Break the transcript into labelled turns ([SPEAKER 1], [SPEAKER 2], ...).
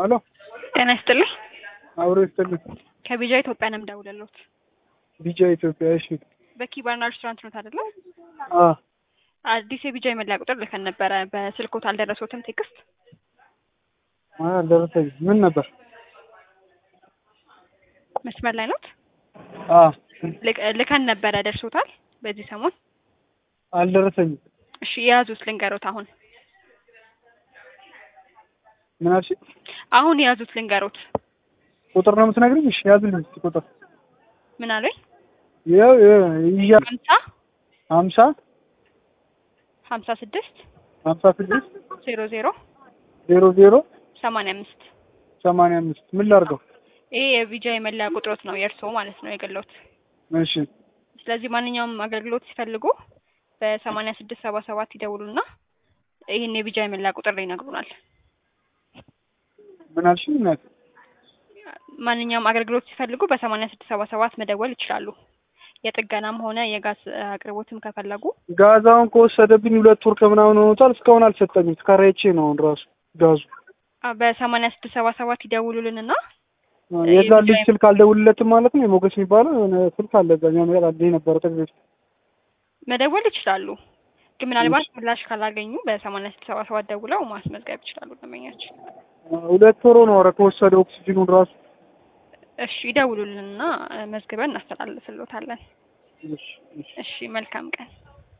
[SPEAKER 1] አሎ
[SPEAKER 2] ጤና ይስጥልኝ።
[SPEAKER 1] አብሮ ይስጥልኝ።
[SPEAKER 2] ከቢጃ ኢትዮጵያ ነው የምደውልልዎት።
[SPEAKER 1] ቢጃ ኢትዮጵያ። እሺ።
[SPEAKER 2] በኪ ባርና ሬስቶራንት ኖት አይደለ?
[SPEAKER 1] አ
[SPEAKER 2] አዲስ የቢጃ የመለያ ቁጥር ልከን ነበረ። በስልኮት አልደረሶትም ቴክስት?
[SPEAKER 1] አ ደረሰኝ። ምን ነበር?
[SPEAKER 2] መስመር ላይ ኖት?
[SPEAKER 1] አ
[SPEAKER 2] ልክ- ልከን ነበረ። ደርሶታል? በዚህ ሰሞን?
[SPEAKER 1] አልደረሰኝም።
[SPEAKER 2] እሺ የያዙት ልንገሮት። አሁን
[SPEAKER 1] ምን አልሽ?
[SPEAKER 2] አሁን የያዙት ልንገሮት።
[SPEAKER 1] ቁጥር ነው የምትነግሪኝ? እሺ ያዝልኝ እስኪ ቁጥር።
[SPEAKER 2] ምን አሉኝ?
[SPEAKER 1] ይኸው ይያ
[SPEAKER 2] ሀምሳ
[SPEAKER 1] ሀምሳ
[SPEAKER 2] ሀምሳ ስድስት
[SPEAKER 1] ሀምሳ ስድስት
[SPEAKER 2] ዜሮ ዜሮ
[SPEAKER 1] ዜሮ ዜሮ
[SPEAKER 2] ሰማንያ አምስት
[SPEAKER 1] ሰማንያ አምስት ምን ላድርገው?
[SPEAKER 2] ይሄ የቢጃ የመለያ ቁጥሮት ነው የእርስዎ ማለት ነው የግሎት።
[SPEAKER 1] እሺ
[SPEAKER 2] ስለዚህ ማንኛውም አገልግሎት ሲፈልጉ በሰማንያ ስድስት ሰባ ሰባት ይደውሉና ይህን የቢጃ የመለያ ቁጥር ይነግሩናል።
[SPEAKER 1] ምን አልሽ? እናት
[SPEAKER 2] ማንኛውም አገልግሎት ሲፈልጉ በሰማንያ ስድስት ሰባ ሰባት መደወል ይችላሉ። የጥገናም ሆነ የጋዝ አቅርቦትም ከፈለጉ
[SPEAKER 1] ጋዛውን ከወሰደብኝ ሁለት ወር ከምናምን ሆኖታል። እስካሁን አልሰጠኝም። ተከራይቼ ነው አሁን ራሱ ጋዙ
[SPEAKER 2] አ፣ በሰማንያ ስድስት ሰባ ሰባት ይደውሉልንና
[SPEAKER 1] የዛ ልጅ ስልክ አልደውልለትም ማለት ነው። የሞገስ የሚባለው የሆነ ስልክ አለ እዛኛው ነገር አለ ነበረ ጠግቤት
[SPEAKER 2] መደወል ይችላሉ። ግን ምናልባት ምላሽ ካላገኙ በሰማንያ ስድስት ሰባ ሰባት ደውለው ማስመዝገብ ይችላሉ ደንበኛችን።
[SPEAKER 1] ሁለት ወር ነው ኧረ ከወሰደ ኦክሲጅኑን ራሱ
[SPEAKER 2] እሺ ይደውሉልንና መዝግበን እናስተላልፍልዎታለን።
[SPEAKER 1] እሺ እሺ
[SPEAKER 2] እሺ መልካም ቀን።